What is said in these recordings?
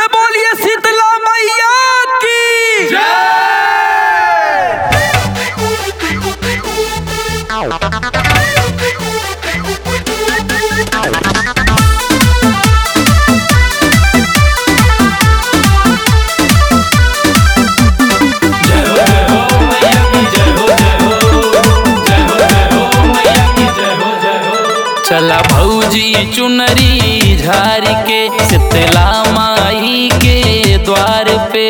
से बोलिए शीतला मैया की चला भौजी चुनरी झार के शीतला माई के द्वार पे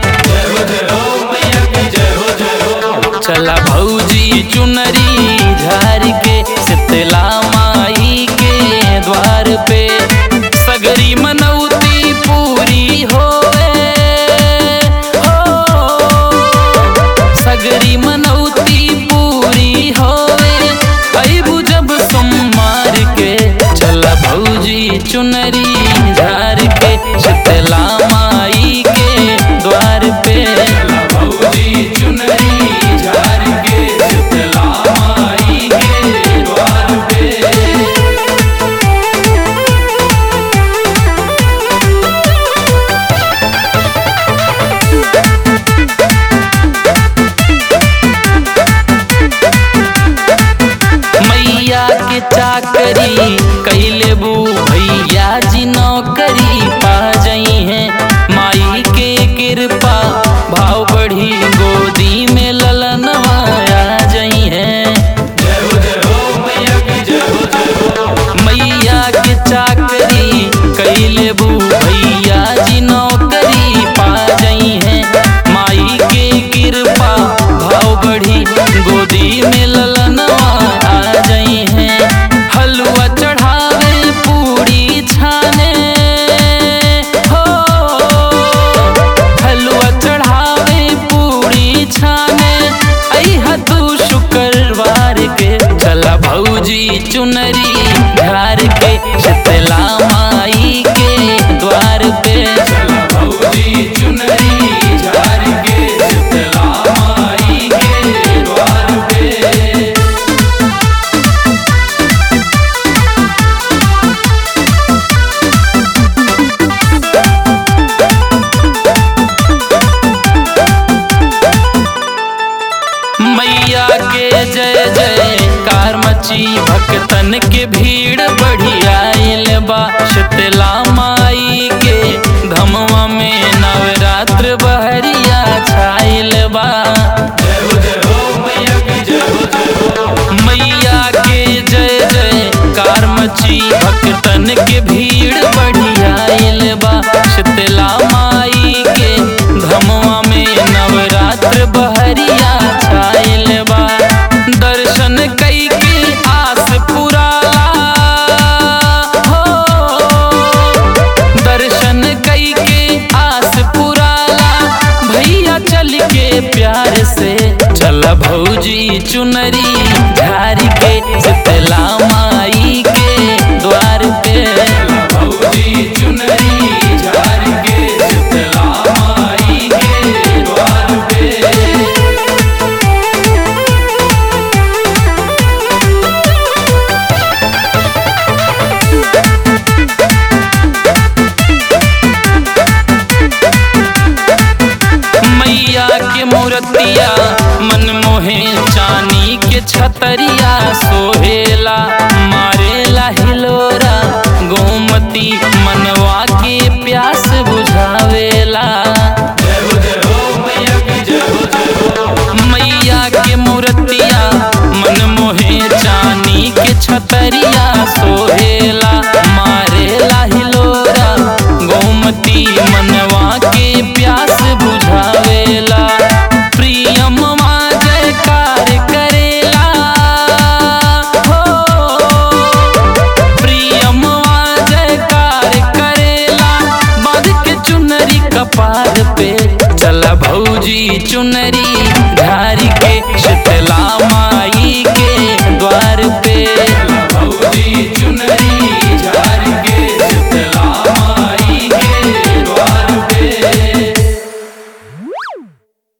चला भौजी चुनरी झार के शीतला माई के द्वार पे सगरी मनौती पूरी होए हो सगरी मनौती पूरी होए अबू जब सोमवार के चला भौजी चुनरी झार के शीतला माई के द्वार पे भौजी चुनरी झार के शीतला माई के द्वार पे मैया के चाकरी कैले बू भैया जी नौकरी पा जई हैं माई के कृपा भाव बढ़ी गोदी में ललनवा आ जई हैं मैया के चाकरी कैले बू भैया जी नौकरी पा जई हैं माई के कृपा भाव बढ़ी गोदी में ललनवा आ जई हैं हलवा चढ़ावे पूरी छाने हो हलवा चढ़ावे पूरी छाने अहा तू शुक्रवार के चला भौजी चुनरी घर के शीतला माई के द्वार पे चला भौजी चुनरी झार के शीतला माई के द्वार पे मैया के जय जय कार मची भक्तन के भीड़ बढ़ी आइल बा शीतला माई के धमवा में नवरात्र बहरिया छाइल बा मैया के जय जय कार मची भक्तन के भीड़ बढ़ी आइल बा शीतला माई के धमवा में नवरात्र बहरिया छाइल बा दर्शन कई के आस पुराला हो दर्शन कई के आस पुराला भैया चल के प्यार से चल भौजी चुनरी झार के शीतला माई के द्वार पे भौजी चुनरी झार के शीतला माई के द्वार पे मैया के मूर्तिया मन मोहे चानी के छतरिया सो